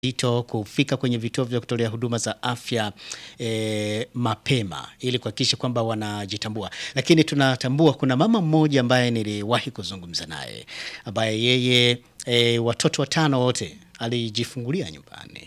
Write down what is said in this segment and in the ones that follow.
ito kufika kwenye vituo vya kutolea huduma za afya e, mapema ili kuhakikisha kwamba wanajitambua. Lakini tunatambua kuna mama mmoja ambaye niliwahi kuzungumza naye ambaye yeye e, watoto watano wote alijifungulia nyumbani.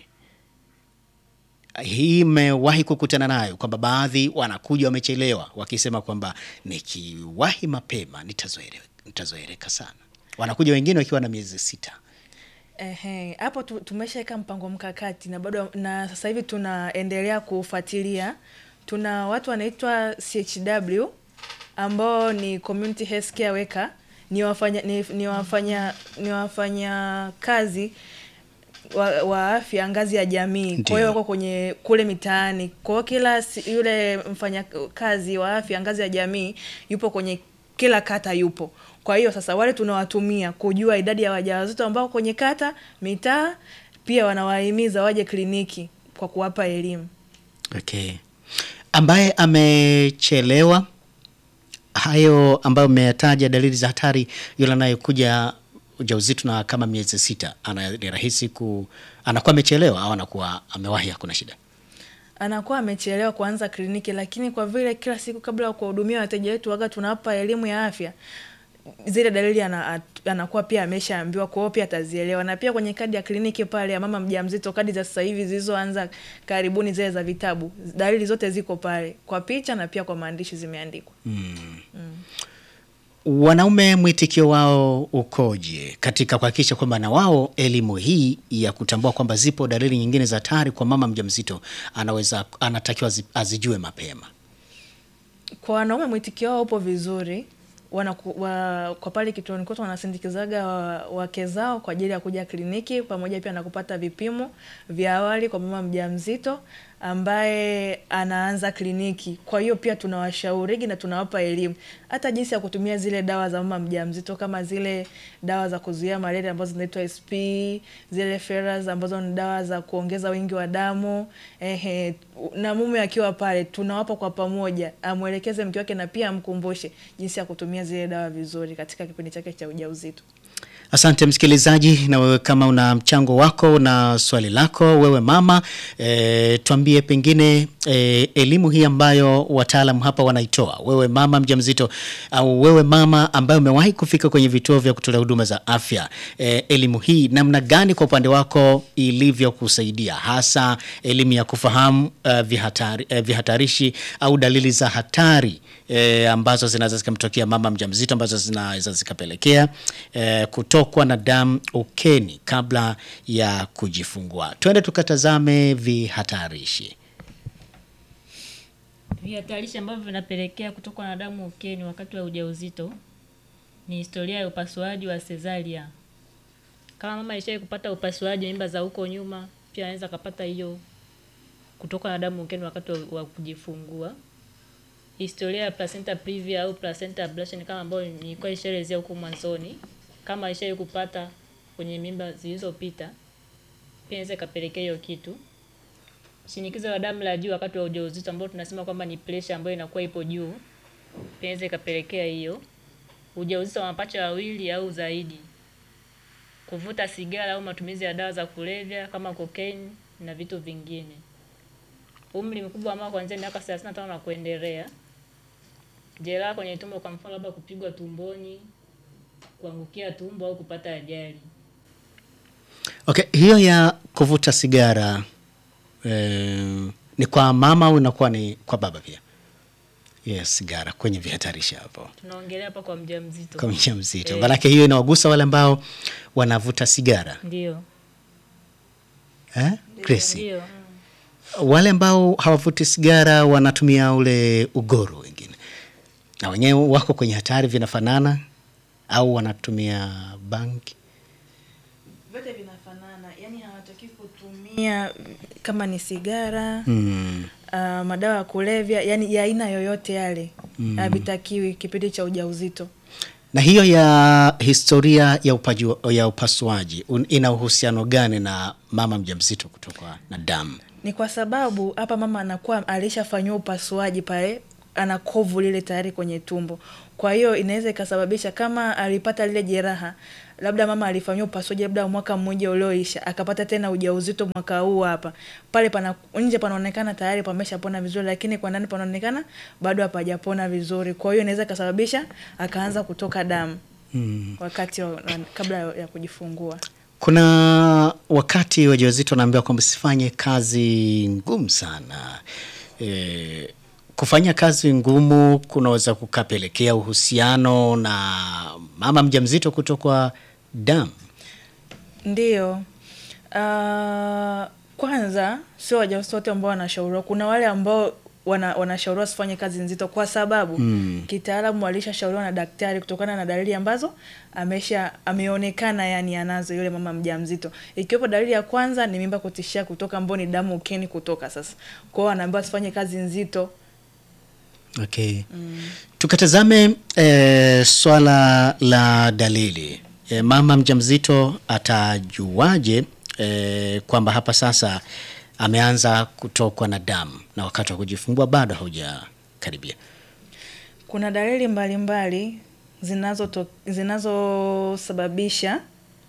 Hii imewahi kukutana nayo kwamba baadhi wanakuja wamechelewa, wakisema kwamba nikiwahi mapema nitazoeleka, nitazoeleka sana. Wanakuja wengine wakiwa na miezi sita. Ehe, hapo tu- tumeshaweka mpango mkakati na bado na sasa hivi tunaendelea kufuatilia. Tuna watu wanaitwa CHW ambao ni community health care worker, ni wafanya ni, ni wafanya ni wafanya kazi wa, wa afya ngazi ya jamii. Kwa Ndiyo. hiyo wako kwenye kule mitaani. Kwa hiyo kila si- yule mfanya kazi wa afya ngazi ya jamii yupo kwenye kila kata yupo. Kwa hiyo sasa wale tunawatumia kujua idadi ya wajawazito ambao kwenye kata, mitaa, pia wanawahimiza waje kliniki kwa kuwapa elimu. Okay. Ambaye amechelewa hayo ambayo umeyataja dalili za hatari, yule anayekuja ujauzito na kama miezi sita, ana ni rahisi ku anakuwa amechelewa au anakuwa amewahi, hakuna shida. anakuwa amechelewa kuanza kliniki, lakini kwa vile kila siku kabla ya kuwahudumia wateja wetu waga tunawapa elimu ya afya, zile dalili ana, anakuwa pia ameshaambiwa, kwa hiyo pia atazielewa. Na pia kwenye kadi ya kliniki pale ya mama mjamzito, kadi za sasa hivi zilizoanza karibuni, zile za vitabu, dalili zote ziko pale kwa picha na pia kwa maandishi zimeandikwa. Wanaume mwitikio wao ukoje katika kuhakikisha kwamba na wao elimu hii ya kutambua kwamba zipo dalili nyingine za hatari kwa mama mjamzito anaweza anatakiwa azi- azijue mapema? Kwa wanaume mwitikio wao upo vizuri. Wanaku, wa, kwa pale kituoni kwetu wanasindikizaga wa- wake zao kwa ajili ya kuja kliniki pamoja pia na kupata vipimo vya awali kwa mama mjamzito ambaye anaanza kliniki. Kwa hiyo pia tunawashaurigi na tunawapa elimu hata jinsi ya kutumia zile dawa za mama mjamzito kama zile dawa za kuzuia malaria ambazo zinaitwa SP, zile ferrous ambazo ni dawa za kuongeza wingi wa damu. Ehe, na mume akiwa pale tunawapa kwa pamoja, amwelekeze mke wake na pia amkumbushe jinsi ya kutumia zile dawa vizuri katika kipindi chake cha ujauzito. Asante msikilizaji, na wewe kama una mchango wako na swali lako, wewe mama e, tuambie pengine e, elimu hii ambayo wataalam hapa wanaitoa, wewe mama mjamzito au wewe mama ambaye umewahi kufika kwenye vituo vya kutolea huduma za afya e, elimu hii namna gani kwa upande wako ilivyokusaidia, hasa elimu ya kufahamu uh, vihatari, uh, vihatarishi au dalili za hatari e, ambazo zinaweza zikamtokea mama mjamzito ambazo zinaweza zikapelekea e, kutokwa na damu ukeni kabla ya kujifungua. Twende tukatazame vihatarishi. Vihatarishi ambavyo vinapelekea kutokwa na damu ukeni wakati wa ujauzito ni historia ya upasuaji wa cesaria. Kama mama alishawahi kupata upasuaji mimba za huko nyuma, pia anaweza akapata hiyo kutokwa na damu ukeni wakati wa, wa kujifungua. Historia ya placenta previa au placenta ablation kama ambayo nilikuwa nishaelezea huko mwanzoni, kama alishawahi kupata kwenye mimba zilizopita, pia inaweza ikapelekea hiyo kitu shinikizo la damu la juu wakati wa ujauzito ambao tunasema kwamba ni pressure ambayo inakuwa ipo juu, pia inaweza ikapelekea hiyo. Ujauzito wa mapacha wawili au zaidi, kuvuta sigara au matumizi ya dawa za kulevya kama cocaine na vitu vingine. Umri mkubwa ambao kuanzia miaka 35 na kuendelea. Jeraha kwenye tumbo, kwa mfano labda kupigwa tumboni, kuangukia tumbo au kupata ajali. Okay, hiyo ya kuvuta sigara eh, ni kwa mama au inakuwa ni kwa baba pia? Yes, sigara kwenye vihatarishi hapo Tunaongelea hapa kwa mjamzito. kwa mjamzito, Eh. maanake hiyo inawagusa wale ambao wanavuta sigara Ndio. eh? Grace? Ndio. wale ambao hawavuti sigara wanatumia ule ugoro, wengine na wenyewe wako kwenye hatari, vinafanana au wanatumia bangi? Vyote vinafanana, yani hawataki kutumia kama ni sigara Mm. uh, madawa ya kulevya, yani ya aina yoyote yale havitakiwi kipindi cha ujauzito. Na hiyo ya historia ya, upaju, ya upasuaji un- ina uhusiano gani na mama mjamzito kutokwa na damu? Ni kwa sababu hapa mama anakuwa alishafanyiwa upasuaji pale, ana kovu lile tayari kwenye tumbo. Kwa hiyo inaweza ikasababisha kama alipata lile jeraha labda mama alifanyiwa upasuaji labda mwaka mmoja ulioisha akapata tena ujauzito mwaka huu hapa, pale pana nje panaonekana tayari pameshapona vizuri, lakini kwa ndani panaonekana bado hapajapona vizuri. Kwa hiyo inaweza ikasababisha akaanza kutoka damu Mm. wakati wa, kabla ya kujifungua. Kuna wakati wajawazito wanaambiwa kwamba sifanye kazi ngumu sana. E, kufanya kazi ngumu kunaweza kukapelekea uhusiano na mama mjamzito kutokwa damu. Ndiyo. Uh, kwanza sio wajawazito wote ambao wanashauriwa. Kuna wale ambao wana, wanashauriwa wasifanye kazi nzito kwa sababu Mm. kitaalamu walishashauriwa na daktari kutokana na dalili ambazo amesha ameonekana yani anazo yule mama mjamzito. Ikiwepo dalili ya kwanza ni mimba kutishia kutoka, ambao ni damu ukeni kutoka. Sasa kwa hiyo anaambiwa asifanye kazi nzito. Okay. Tukatazame e, swala la dalili. E, mama mjamzito atajuaje e, kwamba hapa sasa ameanza kutokwa na damu na wakati wa kujifungua bado haujakaribia? Kuna dalili mbalimbali zinazo zinazosababisha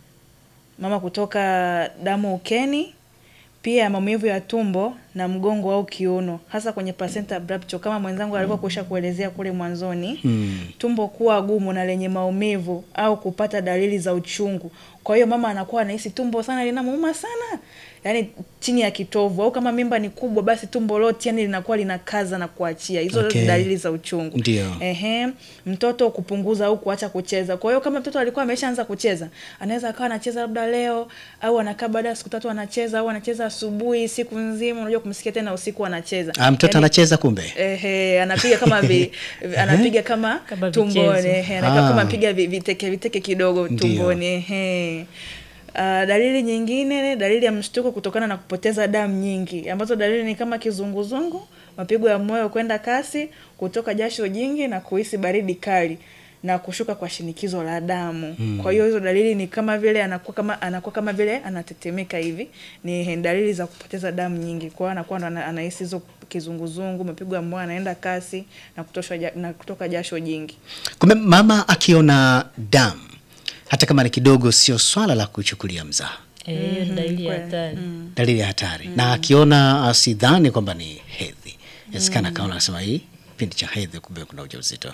mama kutoka damu ukeni, pia maumivu ya tumbo na mgongo au kiuno, hasa kwenye placenta abrupto kama mwenzangu alivyokusha kuelezea kule mwanzoni. Mm. Tumbo kuwa gumu na lenye maumivu au kupata dalili za uchungu. Kwa hiyo mama anakuwa anahisi tumbo sana linamuuma sana, yaani chini ya kitovu, au kama mimba ni kubwa, basi tumbo lote yani linakuwa linakaza na kuachia. Hizo Okay. ni dalili za uchungu. Ndio. Ehe, mtoto kupunguza au kuacha kucheza. Kwa hiyo kama mtoto alikuwa ameshaanza kucheza, anaweza akawa anacheza labda leo au anakaa baada ya siku tatu anacheza au anacheza asubuhi siku nzima, unajua kumsikia tena usiku anacheza. Ah, mtoto Yaani, anacheza kumbe. Ehe, anapiga kama vi, anapiga kama, Kama tumboni, vichezo. ehe, anakaa Ah. kama piga vi- viteke viteke kidogo Ndio. tumboni, ehe. Uh, dalili nyingine, dalili ya mshtuko kutokana na kupoteza damu nyingi, ambazo dalili ni kama kizunguzungu, mapigo ya moyo kwenda kasi, kutoka jasho jingi na kuhisi baridi kali na kushuka kwa shinikizo la damu. Kwa hiyo hizo dalili ni kama vile anakuwa kama anakuwa kama vile anatetemeka hivi, ni dalili za kupoteza damu nyingi. Kwa hiyo anakuwa ndo ana- anahisi hizo kizunguzungu, mapigo ya moyo anaenda kasi na kutosha ja, na kutoka jasho jingi. Kumbe mama akiona damu hata kama ni kidogo, sio swala la kuchukulia mzaha, Eh, hiyo ni dalili ya kweli. hatari. dalili ya hatari. Na akiona asidhani kwamba ni hedhi, inawezekana akaona anasema hii kipindi cha hedhi, kumbe kuna ujauzito.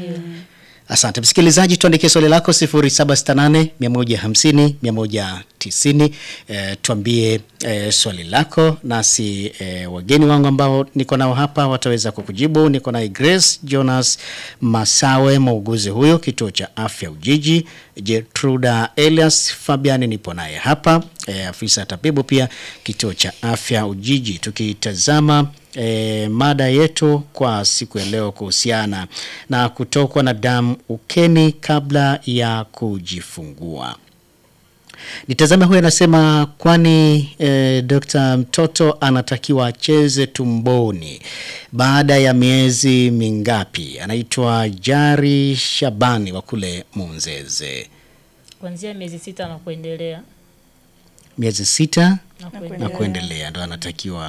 Asante msikilizaji, tuandikie swali lako 0768 150 190. E, tuambie e, swali lako nasi e, wageni wangu ambao niko nao hapa wataweza kukujibu. Niko naye Grace Jonas Masawe, muuguzi huyo kituo cha afya Ujiji, Jetruda Elias Fabiani nipo naye hapa e, afisa tabibu pia kituo cha afya Ujiji, tukitazama e, mada yetu kwa siku ya leo kuhusiana na kutokwa na damu ukeni kabla ya kujifungua. Nitazame huyu anasema, kwani e, Dr. mtoto anatakiwa acheze tumboni baada ya miezi mingapi? Anaitwa Jari Shabani wa kule Munzeze. Kuanzia miezi sita na kuendelea Miezi sita na na kuendelea. kuendelea ndo anatakiwa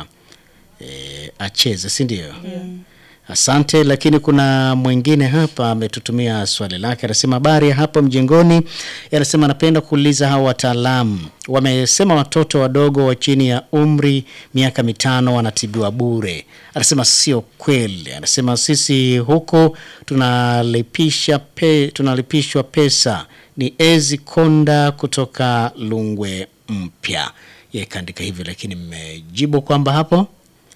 e, acheze, si ndio? Asante. Lakini kuna mwingine hapa ametutumia swali lake, anasema habari ya hapo mjengoni. Anasema anapenda kuuliza hao wataalamu wamesema watoto wadogo wa chini ya umri miaka mitano wanatibiwa bure. Anasema sio kweli. Anasema sisi huko tunalipisha pe, tunalipishwa pesa. Ni Ezi Konda kutoka Lungwe Mpya, yeye kaandika hivyo, lakini mmejibu kwamba hapo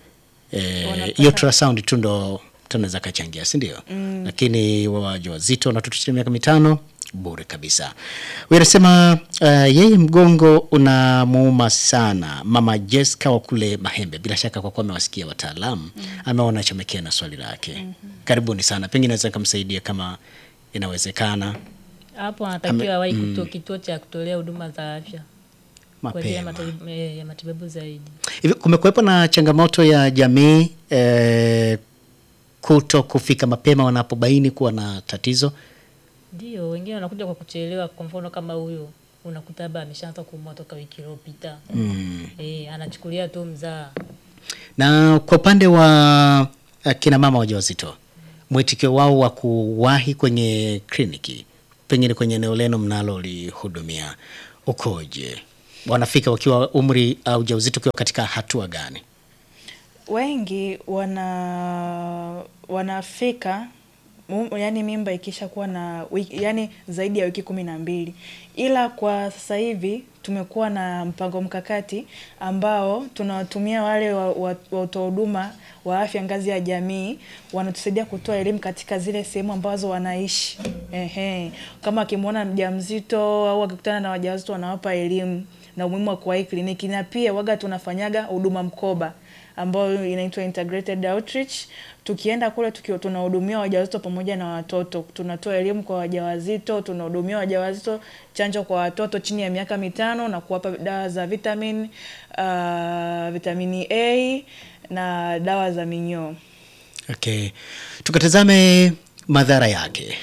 Eh, hiyo ultrasound tu ndo tunaweza kachangia si ndio? Lakini wajawazito na watoto chini ya miaka mitano bure kabisa. Huyu anasema uh, yeye mgongo unamuuma sana. Mama Jessica wa kule Mahembe, bila shaka kwa kuwa amewasikia wataalamu ameona chomekea na swali lake. Karibuni sana, pengine naweza nikamsaidia kama inawezekana Hapo anatakiwa wahi kuto kituo cha kutolea huduma za afya kwa ajili ya mapema. matibabu, eh, ya matibabu zaidi. Hivi kumekuwepo na changamoto ya jamii eh, kuto kufika mapema wanapobaini kuwa na tatizo. Ndio, wengine wanakuja kwa kuchelewa. Kwa mfano kama huyo unakuta labda ameshaanza kuumwa toka wiki iliyopita Mm. eh, anachukulia tu mzaa. Na kwa upande wa uh, kina mama wajawazito, mwitikio wao wa kuwahi kwenye kliniki pengine kwenye eneo lenu mnalolihudumia ukoje? Wanafika wakiwa umri au ujauzito ukiwa katika hatua gani? wengi wana wanafika mu- yaani mimba ikisha kuwa na wiki, yani zaidi ya wiki kumi na mbili ila kwa sasa hivi tumekuwa na mpango mkakati ambao tunawatumia wale wa, wa, watoa huduma wa afya ngazi ya jamii wanatusaidia kutoa elimu katika zile sehemu ambazo wanaishi. Ehe, kama akimwona mjamzito au akikutana na wajawazito wanawapa elimu na umuhimu wa kuwahi kliniki, na pia waga tunafanyaga huduma mkoba ambayo inaitwa integrated outreach. Tukienda kule tukiwa tunahudumia wajawazito pamoja na watoto, tunatoa elimu kwa wajawazito, tunahudumia wajawazito, chanjo kwa watoto chini ya miaka mitano na kuwapa dawa za vitamin uh, vitamini A na dawa za minyoo. Okay, tukatazame madhara yake.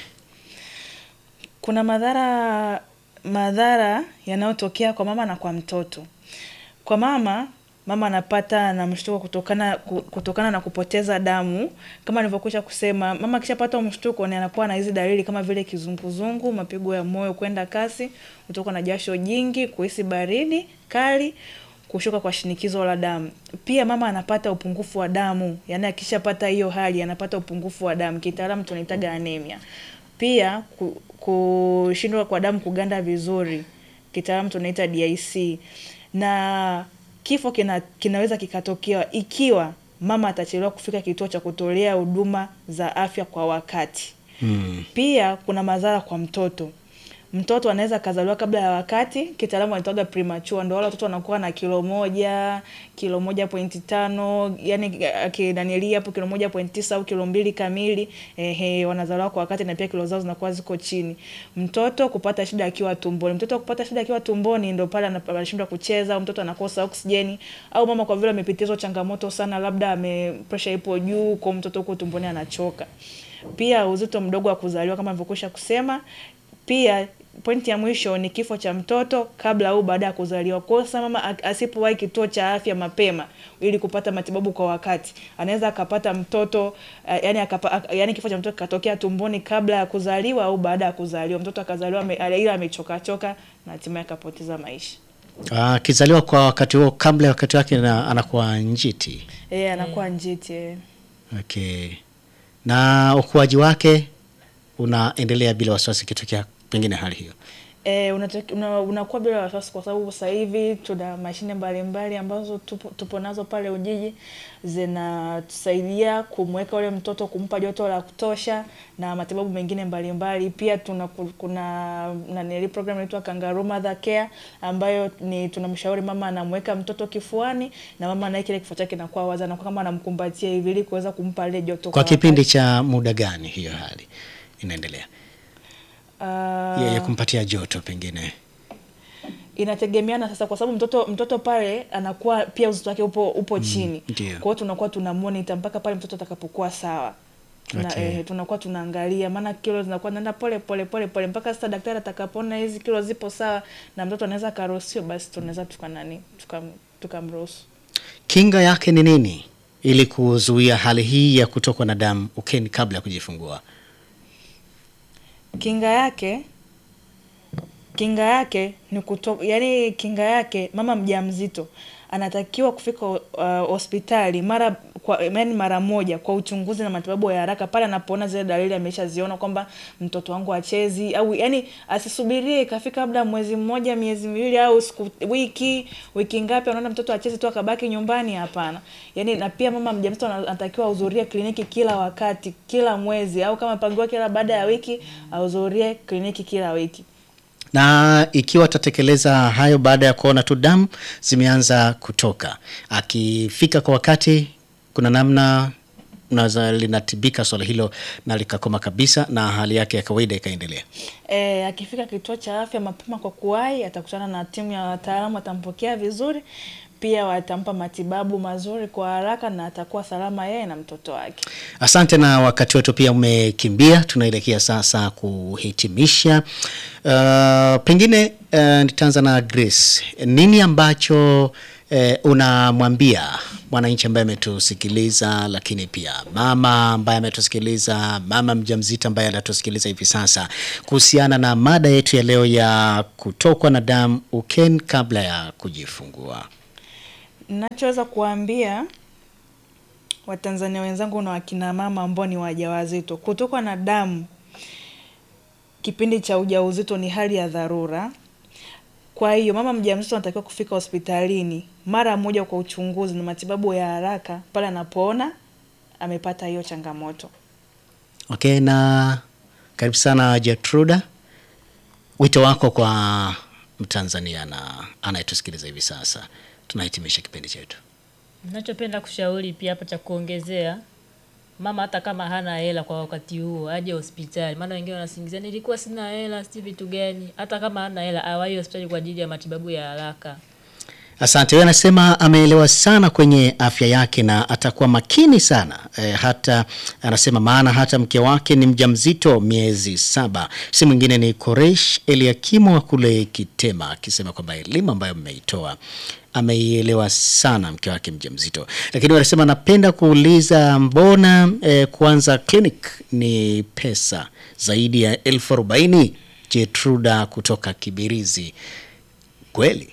Kuna madhara madhara yanayotokea kwa mama na kwa mtoto. Kwa mama, mama anapata na mshtuko kutokana ku- kutokana na kupoteza damu. Kama nilivyokwisha kusema, mama akishapata mshtuko ni anakuwa na hizi dalili kama vile kizunguzungu, mapigo ya moyo kwenda kasi, kutokwa na jasho jingi, kuhisi baridi kali, kushuka kwa shinikizo la damu. Pia mama anapata upungufu wa damu, yaani akishapata hiyo hali anapata upungufu wa damu, kitaalamu tunaitaga anemia. Pia ku- kushindwa kwa damu kuganda vizuri, kitaalamu tunaita DIC. Na kifo kina, kinaweza kikatokea ikiwa mama atachelewa kufika kituo cha kutolea huduma za afya kwa wakati. Hmm. Pia kuna madhara kwa mtoto. Mtoto anaweza akazaliwa kabla ya wakati, kitaalamu anaitwaga premature, ndio wale watoto wanakuwa na kilo moja, kilo moja pointi tano, yani akinanilia hapo kilo moja pointi tisa au kilo mbili kamili, ehe, wanazaliwa kwa wakati na pia kilo zao zinakuwa ziko chini. Mtoto kupata shida akiwa tumboni, mtoto kupata shida akiwa tumboni ndio pale ana- anashindwa kucheza, au mtoto anakosa oksijeni, au mama kwa vile amepitia hizo changamoto sana, labda ame pressure ipo juu, kwa mtoto huko tumboni anachoka. Pia uzito mdogo wa kuzaliwa kama nilivyokwisha kusema. Pia pointi ya mwisho ni kifo cha mtoto kabla au baada ya kuzaliwa. Kwa hiyo sasa mama a- asipowahi kituo cha afya mapema ili kupata matibabu kwa wakati, anaweza akapata mtoto uh, yani, akapa, ak- yani kifo cha mtoto kikatokea tumboni kabla ya kuzaliwa au baada ya kuzaliwa, mtoto akazaliwa ame- ale- ila amechoka choka na hatimaye akapoteza maisha. Ah, Akizaliwa kwa wakati huo kabla ya wakati wake na anakuwa njiti. Eh, anakuwa njiti. eh. Okay. Na ukuaji wake unaendelea bila wasiwasi ikitokea pengine hali hiyo. Eh, unataki- una- unakuwa bila wasiwasi kwa sababu sasa hivi tuna mashine mbalimbali ambazo tupo, tupo nazo pale Ujiji zinatusaidia kumweka ule mtoto, kumpa joto la kutosha na matibabu mengine mbalimbali. Pia tuna ku- kuna nanili program inaitwa Kangaroo Mother Care ambayo ni tunamshauri mama anamweka mtoto kifuani na mama naye kile kifua chake kinakuwa wazi, anakuwa kama anamkumbatia hivi ili kuweza kumpa ile joto Kwa wakati. kipindi cha muda gani hiyo hali inaendelea? Ah, Ya, ya kumpatia joto pengine. inategemeana sasa, kwa sababu mtoto mtoto pale anakuwa pia uzito wake upo upo chini. ndio. Kwa hiyo tunakuwa tuna monitor mpaka pale mtoto atakapokuwa sawa. Tuna, Okay. eh, tunakuwa tunaangalia, maana kilo zinakuwa naenda pole pole pole pole mpaka sasa daktari atakapoona hizi kilo zipo sawa na mtoto anaweza akaruhusiwa, basi tunaweza tukanani tukam- tukamruhusu. Kinga yake ni nini ili kuzuia hali hii ya kutokwa na damu ukeni kabla ya kujifungua? Kinga yake kinga yake ni kuto, yani kinga yake mama mjamzito anatakiwa kufika uh, hospitali mara kwa yani mara moja kwa uchunguzi na matibabu ya haraka pale anapoona zile dalili ameshaziona kwamba mtoto wangu achezi au yani asisubirie ikafika labda mwezi mmoja miezi miwili au siku wiki wiki ngapi anaona mtoto achezi tu akabaki nyumbani hapana yani na pia mama mjamzito ana- anatakiwa ahudhurie kliniki kila wakati kila mwezi au kama pangiwa kila baada ya wiki ahudhurie kliniki kila wiki Na ikiwa atatekeleza hayo baada ya kuona tu damu zimeanza kutoka, akifika kwa wakati, kuna namna naweza linatibika swala hilo na likakoma kabisa na hali yake ya kawaida ikaendelea. E, akifika kituo cha afya mapema kwa kuwahi, atakutana na timu ya wataalamu, watampokea vizuri, pia watampa matibabu mazuri kwa haraka na atakuwa salama yeye na mtoto wake. Asante, na wakati wetu pia umekimbia, tunaelekea sasa kuhitimisha. Uh, pengine uh, nitaanza na Grace, nini ambacho uh, unamwambia mwananchi ambaye ametusikiliza, lakini pia mama ambaye ametusikiliza, mama mjamzito ambaye anatusikiliza hivi sasa, kuhusiana na mada yetu ya leo ya kutokwa na damu ukeni kabla ya kujifungua. Nachoweza kuambia Watanzania wenzangu na wakina mama ambao ni wajawazito, kutokwa na damu kipindi cha ujauzito ni hali ya dharura. Kwa hiyo mama mjamzito anatakiwa kufika hospitalini mara moja kwa uchunguzi na matibabu ya haraka pale anapoona amepata hiyo changamoto. Okay, na karibu sana Jetruda, wito wako kwa Mtanzania na anayetusikiliza hivi sasa, tunahitimisha kipindi chetu. Nachopenda kushauri pia hapa cha kuongezea, mama hata kama hana hela kwa wakati huo aje hospitali, maana wengine wanasingizia nilikuwa sina hela, si vitu gani. Hata kama hana hela awahi hospitali kwa ajili ya matibabu ya haraka. Asante. Huyo anasema ameelewa sana kwenye afya yake na atakuwa makini sana e, hata anasema maana hata mke wake ni mjamzito miezi saba. Si mwingine ni Koresh Eliakimu wa kule Kitema, akisema kwamba elimu ambayo mmeitoa ameielewa sana mke wake mjamzito. Lakini wanasema napenda kuuliza mbona e, kuanza clinic ni pesa zaidi ya elfu arobaini? Jetruda kutoka Kibirizi, kweli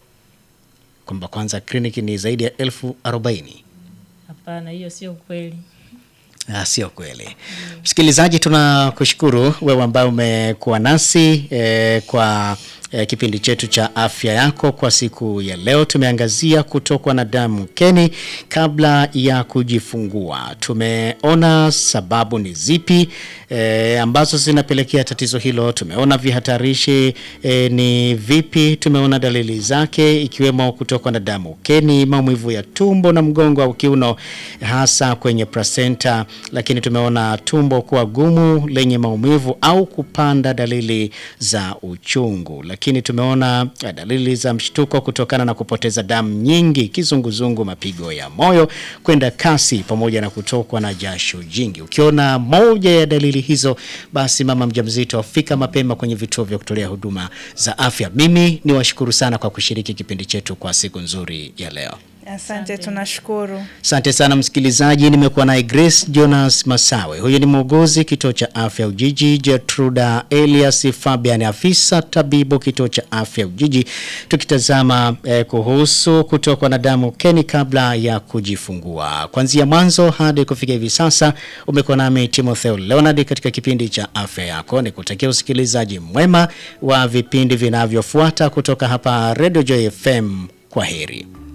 kwamba kwanza kliniki ni zaidi ya elfu arobaini. Hapana, hiyo sio kweli. Ah, sio kweli. Msikilizaji, tunakushukuru wewe ambaye umekuwa nasi eh, kwa eh, kipindi chetu cha afya yako kwa siku ya leo. Tumeangazia kutokwa na damu ukeni kabla ya kujifungua. Tumeona sababu ni zipi eh, ambazo zinapelekea tatizo hilo. Tumeona vihatarishi eh, ni vipi. Tumeona dalili zake ikiwemo kutokwa na damu ukeni, maumivu ya tumbo na mgongo au kiuno, hasa kwenye placenta lakini tumeona tumbo kuwa gumu lenye maumivu au kupanda dalili za uchungu. Lakini tumeona eh, dalili za mshtuko kutokana na kupoteza damu nyingi, kizunguzungu, mapigo ya moyo kwenda kasi, pamoja na kutokwa na jasho jingi. Ukiona moja ya dalili hizo, basi mama mjamzito afika mapema kwenye vituo vya kutolea huduma za afya. Mimi ni washukuru sana kwa kushiriki kipindi chetu kwa siku nzuri ya leo. Asante, tunashukuru. Asante sana msikilizaji, nimekuwa naye Grace Jonas Masawe. Huyu ni muuguzi kituo cha afya Ujiji, Jetruda Elias Fabian, afisa tabibu kituo cha afya Ujiji, tukitazama eh, kuhusu kutokwa na damu ukeni kabla ya kujifungua. Kuanzia mwanzo hadi kufikia hivi sasa, umekuwa nami Timotheo Leonard katika kipindi cha afya yako. Nikutakia usikilizaji mwema wa vipindi vinavyofuata kutoka hapa Radio Joy FM. Kwa heri.